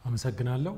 አመሰግናለሁ።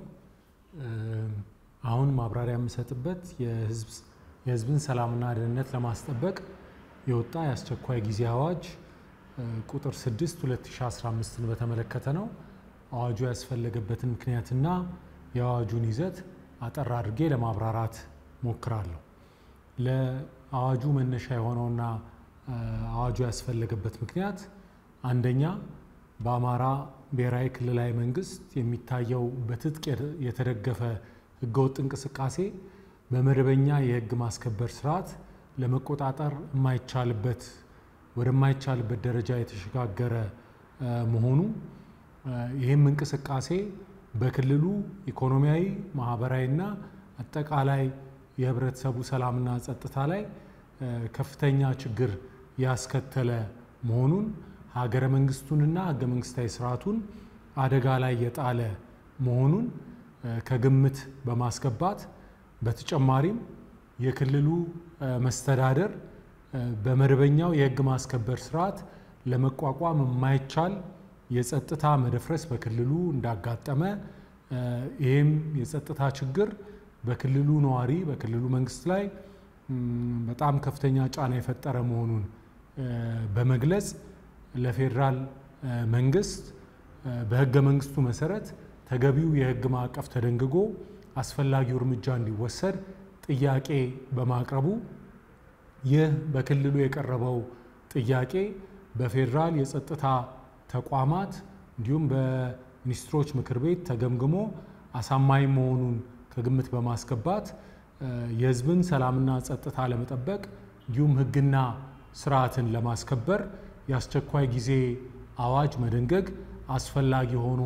አሁን ማብራሪያ የምሰጥበት የሕዝብን ሰላምና ደህንነት ለማስጠበቅ የወጣ የአስቸኳይ ጊዜ አዋጅ ቁጥር 6 2015ን በተመለከተ ነው። አዋጁ ያስፈለገበትን ምክንያትና የአዋጁን ይዘት አጠር አድርጌ ለማብራራት ሞክራለሁ። ለአዋጁ መነሻ የሆነውና አዋጁ ያስፈለገበት ምክንያት አንደኛ በአማራ ብሔራዊ ክልላዊ መንግስት የሚታየው በትጥቅ የተደገፈ ህገወጥ እንቅስቃሴ በመደበኛ የህግ ማስከበር ስርዓት ለመቆጣጠር የማይቻልበት ወደማይቻልበት ደረጃ የተሸጋገረ መሆኑ ይህም እንቅስቃሴ በክልሉ ኢኮኖሚያዊ፣ ማህበራዊና አጠቃላይ የህብረተሰቡ ሰላምና ጸጥታ ላይ ከፍተኛ ችግር ያስከተለ መሆኑን ሀገረ መንግስቱንና ህገ መንግስታዊ ስርዓቱን አደጋ ላይ የጣለ መሆኑን ከግምት በማስገባት በተጨማሪም የክልሉ መስተዳደር በመደበኛው የህግ ማስከበር ስርዓት ለመቋቋም የማይቻል የጸጥታ መደፍረስ በክልሉ እንዳጋጠመ ይህም የጸጥታ ችግር በክልሉ ነዋሪ በክልሉ መንግስት ላይ በጣም ከፍተኛ ጫና የፈጠረ መሆኑን በመግለጽ ለፌዴራል መንግስት በህገ መንግስቱ መሰረት ተገቢው የህግ ማዕቀፍ ተደንግጎ አስፈላጊው እርምጃ እንዲወሰድ ጥያቄ በማቅረቡ ይህ በክልሉ የቀረበው ጥያቄ በፌዴራል የጸጥታ ተቋማት እንዲሁም በሚኒስትሮች ምክር ቤት ተገምግሞ አሳማኝ መሆኑን ከግምት በማስገባት የህዝብን ሰላምና ጸጥታ ለመጠበቅ እንዲሁም ህግና ስርዓትን ለማስከበር የአስቸኳይ ጊዜ አዋጅ መደንገግ አስፈላጊ ሆኖ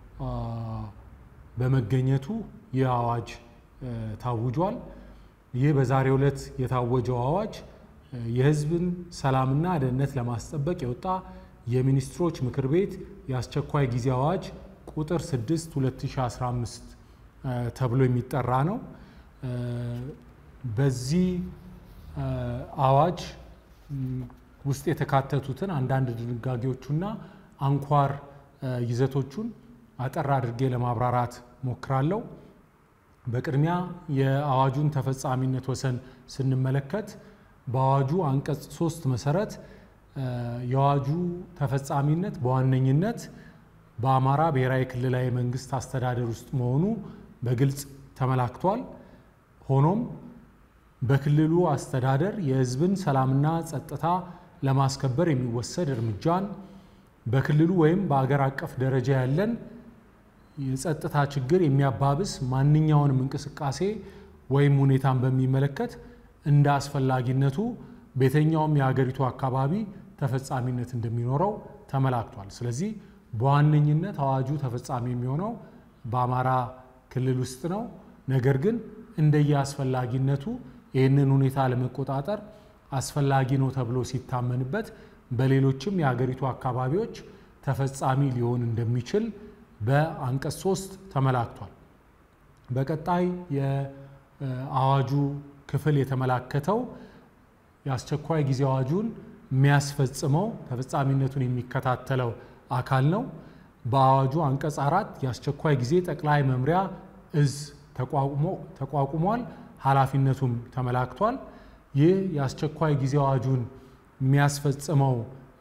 በመገኘቱ ይህ አዋጅ ታውጇል። ይህ በዛሬው ዕለት የታወጀው አዋጅ የህዝብን ሰላምና ደህንነት ለማስጠበቅ የወጣ የሚኒስትሮች ምክር ቤት የአስቸኳይ ጊዜ አዋጅ ቁጥር 6 2015 ተብሎ የሚጠራ ነው። በዚህ አዋጅ ውስጥ የተካተቱትን አንዳንድ ድንጋጌዎቹና አንኳር ይዘቶቹን አጠር አድርጌ ለማብራራት ሞክራለሁ። በቅድሚያ የአዋጁን ተፈጻሚነት ወሰን ስንመለከት በአዋጁ አንቀጽ ሶስት መሰረት የአዋጁ ተፈጻሚነት በዋነኝነት በአማራ ብሔራዊ ክልላዊ መንግስት አስተዳደር ውስጥ መሆኑ በግልጽ ተመላክቷል። ሆኖም በክልሉ አስተዳደር የህዝብን ሰላምና ጸጥታ ለማስከበር የሚወሰድ እርምጃን በክልሉ ወይም በአገር አቀፍ ደረጃ ያለን የጸጥታ ችግር የሚያባብስ ማንኛውንም እንቅስቃሴ ወይም ሁኔታን በሚመለከት እንደ አስፈላጊነቱ በየትኛውም የሀገሪቱ አካባቢ ተፈጻሚነት እንደሚኖረው ተመላክቷል። ስለዚህ በዋነኝነት አዋጁ ተፈጻሚ የሚሆነው በአማራ ክልል ውስጥ ነው። ነገር ግን እንደየ አስፈላጊነቱ ይህንን ሁኔታ ለመቆጣጠር አስፈላጊ ነው ተብሎ ሲታመንበት በሌሎችም የሀገሪቱ አካባቢዎች ተፈጻሚ ሊሆን እንደሚችል በአንቀጽ ሶስት ተመላክቷል። በቀጣይ የአዋጁ ክፍል የተመላከተው የአስቸኳይ ጊዜ አዋጁን የሚያስፈጽመው ተፈጻሚነቱን የሚከታተለው አካል ነው። በአዋጁ አንቀጽ አራት የአስቸኳይ ጊዜ ጠቅላይ መምሪያ እዝ ተቋቁሟል። ኃላፊነቱም ተመላክቷል። ይህ የአስቸኳይ ጊዜ አዋጁን የሚያስፈጽመው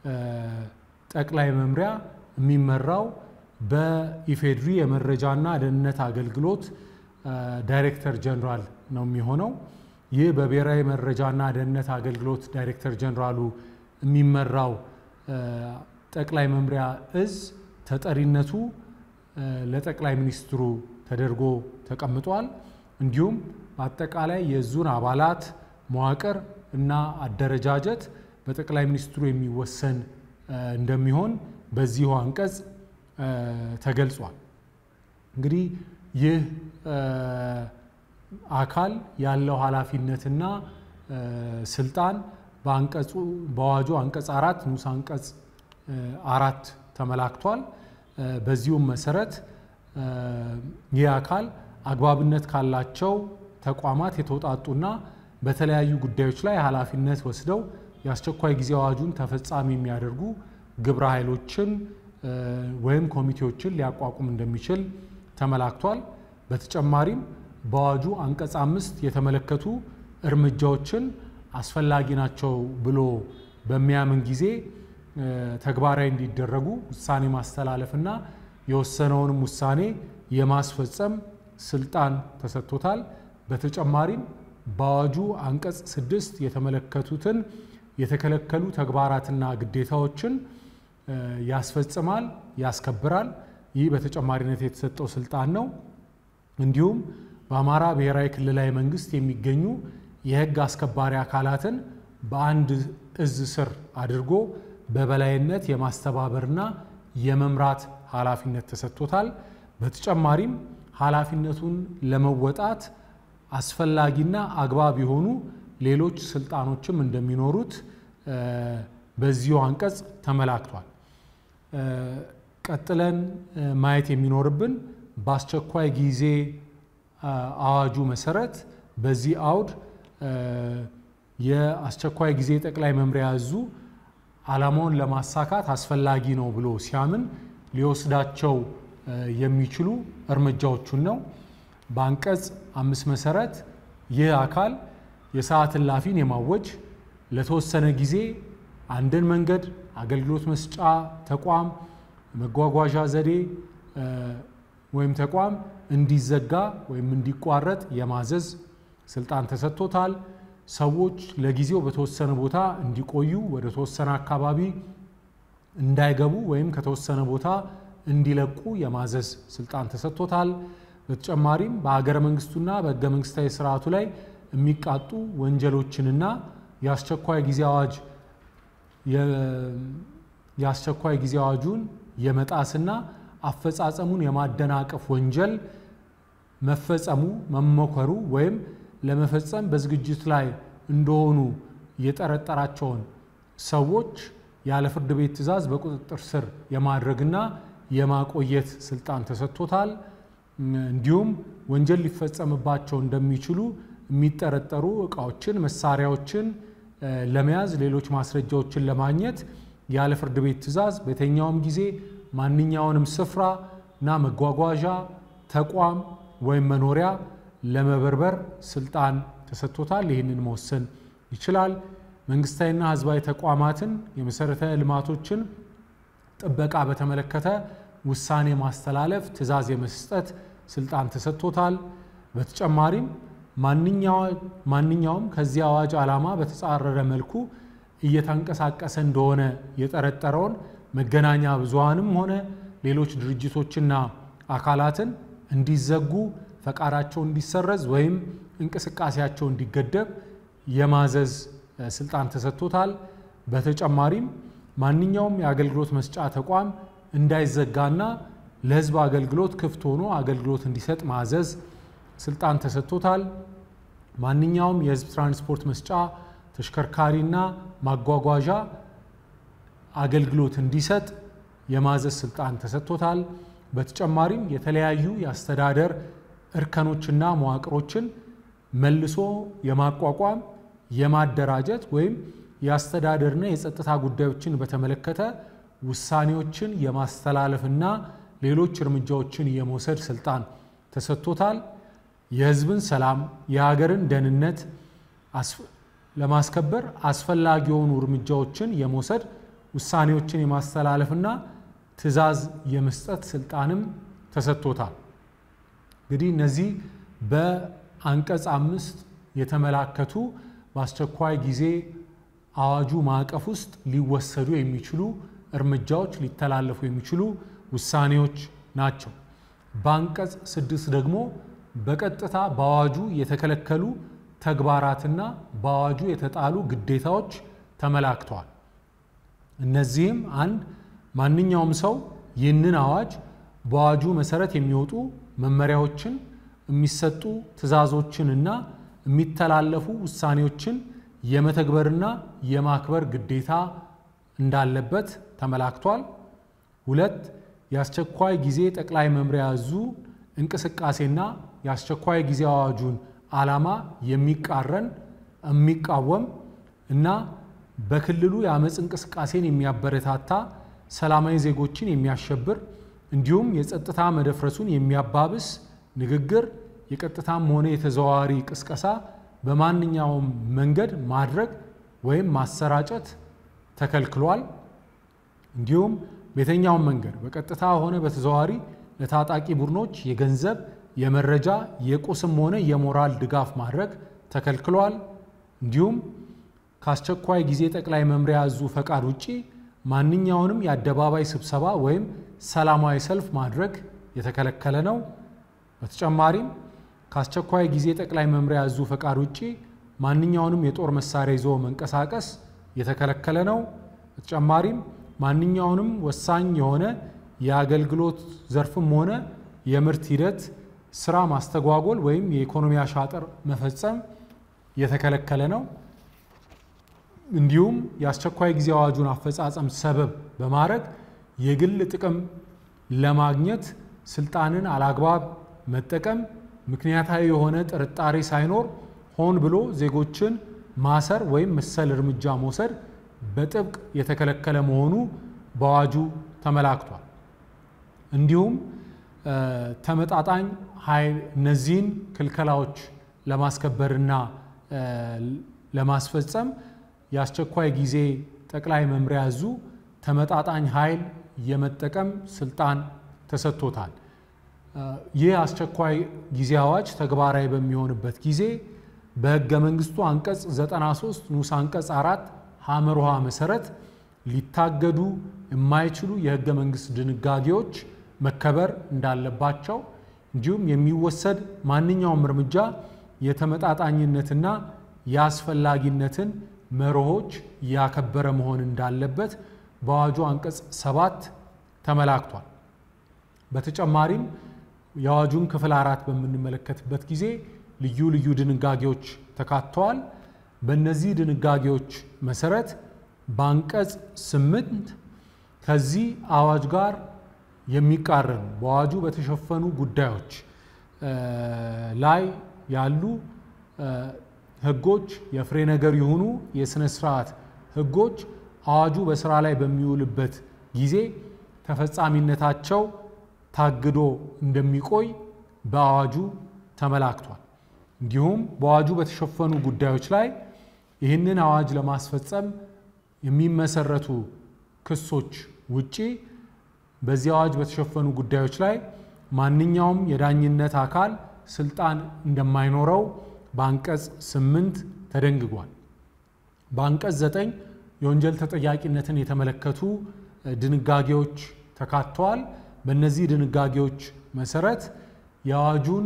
ጠቅላይ መምሪያ የሚመራው በኢፌድሪ የመረጃና ደህንነት አገልግሎት ዳይሬክተር ጀኔራል ነው የሚሆነው። ይህ በብሔራዊ መረጃና ደህንነት አገልግሎት ዳይሬክተር ጀኔራሉ የሚመራው ጠቅላይ መምሪያ እዝ ተጠሪነቱ ለጠቅላይ ሚኒስትሩ ተደርጎ ተቀምጧል። እንዲሁም በአጠቃላይ የዙን አባላት መዋቅር እና አደረጃጀት በጠቅላይ ሚኒስትሩ የሚወሰን እንደሚሆን በዚሁ አንቀጽ ተገልጿል። እንግዲህ ይህ አካል ያለው ኃላፊነትና ስልጣን በአንቀጹ በአዋጁ አንቀጽ አራት ንዑስ አንቀጽ አራት ተመላክቷል። በዚሁም መሰረት ይህ አካል አግባብነት ካላቸው ተቋማት የተውጣጡና በተለያዩ ጉዳዮች ላይ ኃላፊነት ወስደው የአስቸኳይ ጊዜ አዋጁን ተፈጻሚ የሚያደርጉ ግብረ ኃይሎችን ወይም ኮሚቴዎችን ሊያቋቁም እንደሚችል ተመላክቷል። በተጨማሪም በአዋጁ አንቀጽ አምስት የተመለከቱ እርምጃዎችን አስፈላጊ ናቸው ብሎ በሚያምን ጊዜ ተግባራዊ እንዲደረጉ ውሳኔ ማስተላለፍና የወሰነውንም ውሳኔ የማስፈጸም ስልጣን ተሰጥቶታል። በተጨማሪም በአዋጁ አንቀጽ ስድስት የተመለከቱትን የተከለከሉ ተግባራትና ግዴታዎችን ያስፈጽማል፣ ያስከብራል። ይህ በተጨማሪነት የተሰጠው ስልጣን ነው። እንዲሁም በአማራ ብሔራዊ ክልላዊ መንግስት የሚገኙ የህግ አስከባሪ አካላትን በአንድ እዝ ስር አድርጎ በበላይነት የማስተባበርና የመምራት ኃላፊነት ተሰጥቶታል። በተጨማሪም ኃላፊነቱን ለመወጣት አስፈላጊና አግባብ የሆኑ ሌሎች ስልጣኖችም እንደሚኖሩት በዚሁ አንቀጽ ተመላክቷል። ቀጥለን ማየት የሚኖርብን በአስቸኳይ ጊዜ አዋጁ መሰረት በዚህ አውድ የአስቸኳይ ጊዜ ጠቅላይ መምሪያ እዙ ዓላማውን ለማሳካት አስፈላጊ ነው ብሎ ሲያምን ሊወስዳቸው የሚችሉ እርምጃዎቹን ነው። በአንቀጽ አምስት መሰረት ይህ አካል የሰዓት እላፊን የማወጅ ለተወሰነ ጊዜ አንድን መንገድ፣ አገልግሎት መስጫ ተቋም፣ መጓጓዣ ዘዴ ወይም ተቋም እንዲዘጋ ወይም እንዲቋረጥ የማዘዝ ስልጣን ተሰጥቶታል። ሰዎች ለጊዜው በተወሰነ ቦታ እንዲቆዩ ወደ ተወሰነ አካባቢ እንዳይገቡ ወይም ከተወሰነ ቦታ እንዲለቁ የማዘዝ ስልጣን ተሰጥቶታል። በተጨማሪም በሀገረ መንግስቱና በህገ መንግስታዊ ስርዓቱ ላይ የሚቃጡ ወንጀሎችንና የአስቸኳይ ጊዜ አዋጅ የአስቸኳይ ጊዜ አዋጁን የመጣስና አፈጻጸሙን የማደናቀፍ ወንጀል መፈጸሙ መሞከሩ ወይም ለመፈጸም በዝግጅት ላይ እንደሆኑ የጠረጠራቸውን ሰዎች ያለ ፍርድ ቤት ትዕዛዝ በቁጥጥር ስር የማድረግና የማቆየት ስልጣን ተሰጥቶታል። እንዲሁም ወንጀል ሊፈጸምባቸው እንደሚችሉ የሚጠረጠሩ እቃዎችን፣ መሳሪያዎችን ለመያዝ ሌሎች ማስረጃዎችን ለማግኘት ያለ ፍርድ ቤት ትዕዛዝ በየትኛውም ጊዜ ማንኛውንም ስፍራ እና መጓጓዣ ተቋም ወይም መኖሪያ ለመበርበር ስልጣን ተሰጥቶታል። ይህንን መወሰን ይችላል። መንግስታዊና ህዝባዊ ተቋማትን የመሰረተ ልማቶችን ጥበቃ በተመለከተ ውሳኔ ማስተላለፍ፣ ትዕዛዝ የመስጠት ስልጣን ተሰጥቶታል። በተጨማሪም ማንኛውም ከዚህ አዋጅ ዓላማ በተጻረረ መልኩ እየተንቀሳቀሰ እንደሆነ የጠረጠረውን መገናኛ ብዙሃንም ሆነ ሌሎች ድርጅቶችና አካላትን እንዲዘጉ ፈቃዳቸው እንዲሰረዝ ወይም እንቅስቃሴያቸው እንዲገደብ የማዘዝ ስልጣን ተሰጥቶታል። በተጨማሪም ማንኛውም የአገልግሎት መስጫ ተቋም እንዳይዘጋና ለህዝብ አገልግሎት ክፍት ሆኖ አገልግሎት እንዲሰጥ ማዘዝ ስልጣን ተሰጥቶታል። ማንኛውም የህዝብ ትራንስፖርት መስጫ ተሽከርካሪና ማጓጓዣ አገልግሎት እንዲሰጥ የማዘዝ ስልጣን ተሰጥቶታል። በተጨማሪም የተለያዩ የአስተዳደር እርከኖችና መዋቅሮችን መልሶ የማቋቋም የማደራጀት ወይም የአስተዳደርና የጸጥታ ጉዳዮችን በተመለከተ ውሳኔዎችን የማስተላለፍና ሌሎች እርምጃዎችን የመውሰድ ስልጣን ተሰጥቶታል። የህዝብን ሰላም፣ የሀገርን ደህንነት ለማስከበር አስፈላጊ የሆኑ እርምጃዎችን የመውሰድ ውሳኔዎችን የማስተላለፍና ትዕዛዝ የመስጠት ስልጣንም ተሰጥቶታል። እንግዲህ እነዚህ በአንቀጽ አምስት የተመላከቱ በአስቸኳይ ጊዜ አዋጁ ማዕቀፍ ውስጥ ሊወሰዱ የሚችሉ እርምጃዎች ሊተላለፉ የሚችሉ ውሳኔዎች ናቸው። በአንቀጽ ስድስት ደግሞ በቀጥታ በአዋጁ የተከለከሉ ተግባራትና በአዋጁ የተጣሉ ግዴታዎች ተመላክተዋል። እነዚህም አንድ ማንኛውም ሰው ይህንን አዋጅ በአዋጁ መሰረት የሚወጡ መመሪያዎችን፣ የሚሰጡ ትዕዛዞችንና የሚተላለፉ ውሳኔዎችን የመተግበርና የማክበር ግዴታ እንዳለበት ተመላክቷል። ሁለት የአስቸኳይ ጊዜ ጠቅላይ መምሪያ እዙ እንቅስቃሴና የአስቸኳይ ጊዜ አዋጁን ዓላማ የሚቃረን የሚቃወም እና በክልሉ የአመፅ እንቅስቃሴን የሚያበረታታ ሰላማዊ ዜጎችን የሚያሸብር እንዲሁም የጸጥታ መደፍረሱን የሚያባብስ ንግግር፣ የቀጥታም ሆነ የተዘዋዋሪ ቅስቀሳ በማንኛውም መንገድ ማድረግ ወይም ማሰራጨት ተከልክሏል። እንዲሁም በየትኛውም መንገድ በቀጥታ ሆነ በተዘዋዋሪ ለታጣቂ ቡድኖች የገንዘብ፣ የመረጃ፣ የቁስም ሆነ የሞራል ድጋፍ ማድረግ ተከልክሏል። እንዲሁም ከአስቸኳይ ጊዜ ጠቅላይ መምሪያ እዙ ፈቃድ ውጪ ማንኛውንም የአደባባይ ስብሰባ ወይም ሰላማዊ ሰልፍ ማድረግ የተከለከለ ነው። በተጨማሪም ከአስቸኳይ ጊዜ ጠቅላይ መምሪያ እዙ ፈቃድ ውጪ ማንኛውንም የጦር መሳሪያ ይዞ መንቀሳቀስ የተከለከለ ነው። በተጨማሪም ማንኛውንም ወሳኝ የሆነ የአገልግሎት ዘርፍም ሆነ የምርት ሂደት ስራ ማስተጓጎል ወይም የኢኮኖሚ አሻጥር መፈጸም የተከለከለ ነው። እንዲሁም የአስቸኳይ ጊዜ አዋጁን አፈጻጸም ሰበብ በማድረግ የግል ጥቅም ለማግኘት ስልጣንን አላግባብ መጠቀም፣ ምክንያታዊ የሆነ ጥርጣሬ ሳይኖር ሆን ብሎ ዜጎችን ማሰር ወይም መሰል እርምጃ መውሰድ በጥብቅ የተከለከለ መሆኑ በአዋጁ ተመላክቷል። እንዲሁም ተመጣጣኝ ኃይል እነዚህን ክልከላዎች ለማስከበርና ለማስፈጸም የአስቸኳይ ጊዜ ጠቅላይ መምሪያ እዙ ተመጣጣኝ ኃይል የመጠቀም ስልጣን ተሰጥቶታል። ይህ አስቸኳይ ጊዜ አዋጅ ተግባራዊ በሚሆንበት ጊዜ በሕገ መንግስቱ አንቀጽ 93 ንዑስ አንቀጽ አራት ሐመር ውሃ መሰረት ሊታገዱ የማይችሉ የሕገ መንግስት ድንጋጌዎች መከበር እንዳለባቸው እንዲሁም የሚወሰድ ማንኛውም እርምጃ የተመጣጣኝነትና የአስፈላጊነትን መርሆች ያከበረ መሆን እንዳለበት በአዋጁ አንቀጽ ሰባት ተመላክቷል። በተጨማሪም የአዋጁን ክፍል አራት በምንመለከትበት ጊዜ ልዩ ልዩ ድንጋጌዎች ተካተዋል። በእነዚህ ድንጋጌዎች መሰረት በአንቀጽ ስምንት ከዚህ አዋጅ ጋር የሚቃረኑ በአዋጁ በተሸፈኑ ጉዳዮች ላይ ያሉ ህጎች የፍሬ ነገር የሆኑ የሥነ ስርዓት ህጎች አዋጁ በስራ ላይ በሚውልበት ጊዜ ተፈጻሚነታቸው ታግዶ እንደሚቆይ በአዋጁ ተመላክቷል። እንዲሁም በአዋጁ በተሸፈኑ ጉዳዮች ላይ ይህንን አዋጅ ለማስፈጸም የሚመሰረቱ ክሶች ውጪ በዚህ አዋጅ በተሸፈኑ ጉዳዮች ላይ ማንኛውም የዳኝነት አካል ስልጣን እንደማይኖረው በአንቀጽ ስምንት ተደንግጓል። በአንቀጽ ዘጠኝ የወንጀል ተጠያቂነትን የተመለከቱ ድንጋጌዎች ተካተዋል። በእነዚህ ድንጋጌዎች መሰረት የአዋጁን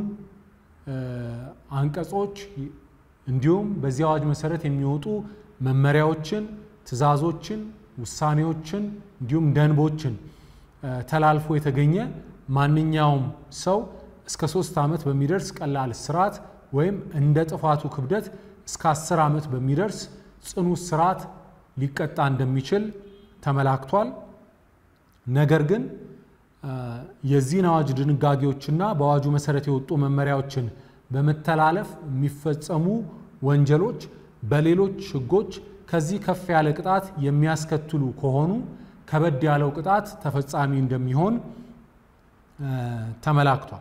አንቀጾች እንዲሁም በዚህ አዋጅ መሰረት የሚወጡ መመሪያዎችን፣ ትዕዛዞችን፣ ውሳኔዎችን እንዲሁም ደንቦችን ተላልፎ የተገኘ ማንኛውም ሰው እስከ ሶስት ዓመት በሚደርስ ቀላል እስራት ወይም እንደ ጥፋቱ ክብደት እስከ አስር ዓመት በሚደርስ ጽኑ እስራት ሊቀጣ እንደሚችል ተመላክቷል። ነገር ግን የዚህን አዋጅ ድንጋጌዎችና በአዋጁ መሰረት የወጡ መመሪያዎችን በመተላለፍ የሚፈጸሙ ወንጀሎች በሌሎች ሕጎች ከዚህ ከፍ ያለ ቅጣት የሚያስከትሉ ከሆኑ ከበድ ያለው ቅጣት ተፈጻሚ እንደሚሆን ተመላክቷል።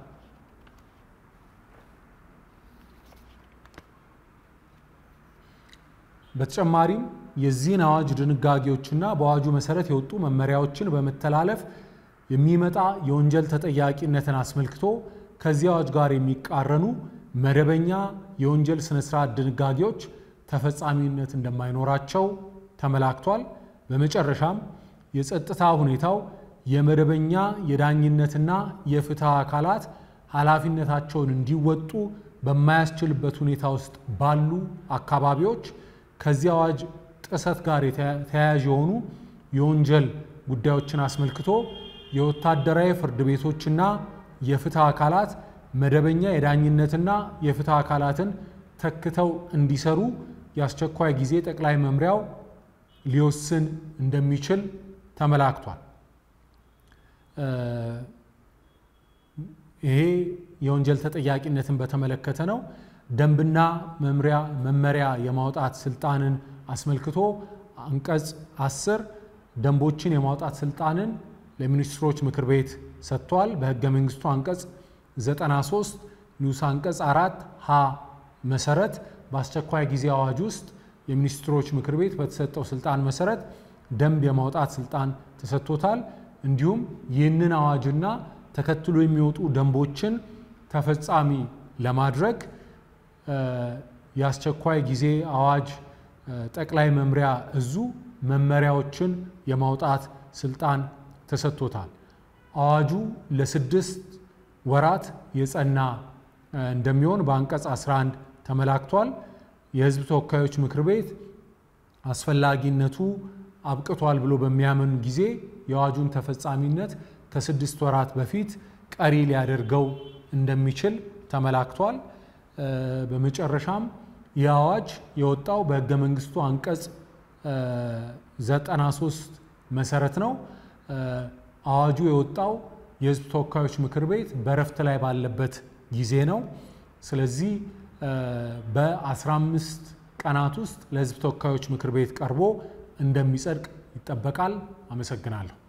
በተጨማሪም የዚህን አዋጅ ድንጋጌዎችና በአዋጁ መሰረት የወጡ መመሪያዎችን በመተላለፍ የሚመጣ የወንጀል ተጠያቂነትን አስመልክቶ ከዚህ አዋጅ ጋር የሚቃረኑ መደበኛ የወንጀል ስነ ስርዓት ድንጋጌዎች ተፈጻሚነት እንደማይኖራቸው ተመላክቷል። በመጨረሻም የጸጥታ ሁኔታው የመደበኛ የዳኝነትና የፍትህ አካላት ኃላፊነታቸውን እንዲወጡ በማያስችልበት ሁኔታ ውስጥ ባሉ አካባቢዎች ከዚህ አዋጅ ጥሰት ጋር ተያያዥ የሆኑ የወንጀል ጉዳዮችን አስመልክቶ የወታደራዊ ፍርድ ቤቶችና የፍትህ አካላት መደበኛ የዳኝነትና የፍትህ አካላትን ተክተው እንዲሰሩ የአስቸኳይ ጊዜ ጠቅላይ መምሪያው ሊወስን እንደሚችል ተመላክቷል። ይሄ የወንጀል ተጠያቂነትን በተመለከተ ነው። ደንብና መምሪያ መመሪያ የማውጣት ስልጣንን አስመልክቶ አንቀጽ አስር ደንቦችን የማውጣት ስልጣንን ለሚኒስትሮች ምክር ቤት ሰጥቷል። በህገ መንግስቱ አንቀጽ 93 ንዑስ አንቀጽ አራት ሀ መሰረት በአስቸኳይ ጊዜ አዋጅ ውስጥ የሚኒስትሮች ምክር ቤት በተሰጠው ስልጣን መሰረት ደንብ የማውጣት ስልጣን ተሰጥቶታል። እንዲሁም ይህንን አዋጅና ተከትሎ የሚወጡ ደንቦችን ተፈጻሚ ለማድረግ የአስቸኳይ ጊዜ አዋጅ ጠቅላይ መምሪያ እዙ መመሪያዎችን የማውጣት ስልጣን ተሰጥቶታል። አዋጁ ለስድስት ወራት የጸና እንደሚሆን በአንቀጽ 11 ተመላክቷል። የህዝብ ተወካዮች ምክር ቤት አስፈላጊነቱ አብቅቷል ብሎ በሚያምን ጊዜ የአዋጁን ተፈጻሚነት ከስድስት ወራት በፊት ቀሪ ሊያደርገው እንደሚችል ተመላክቷል። በመጨረሻም ይህ አዋጅ የወጣው በህገ መንግስቱ አንቀጽ 93 መሰረት ነው። አዋጁ የወጣው የህዝብ ተወካዮች ምክር ቤት በእረፍት ላይ ባለበት ጊዜ ነው። ስለዚህ በ15 ቀናት ውስጥ ለህዝብ ተወካዮች ምክር ቤት ቀርቦ እንደሚጸድቅ ይጠበቃል። አመሰግናለሁ።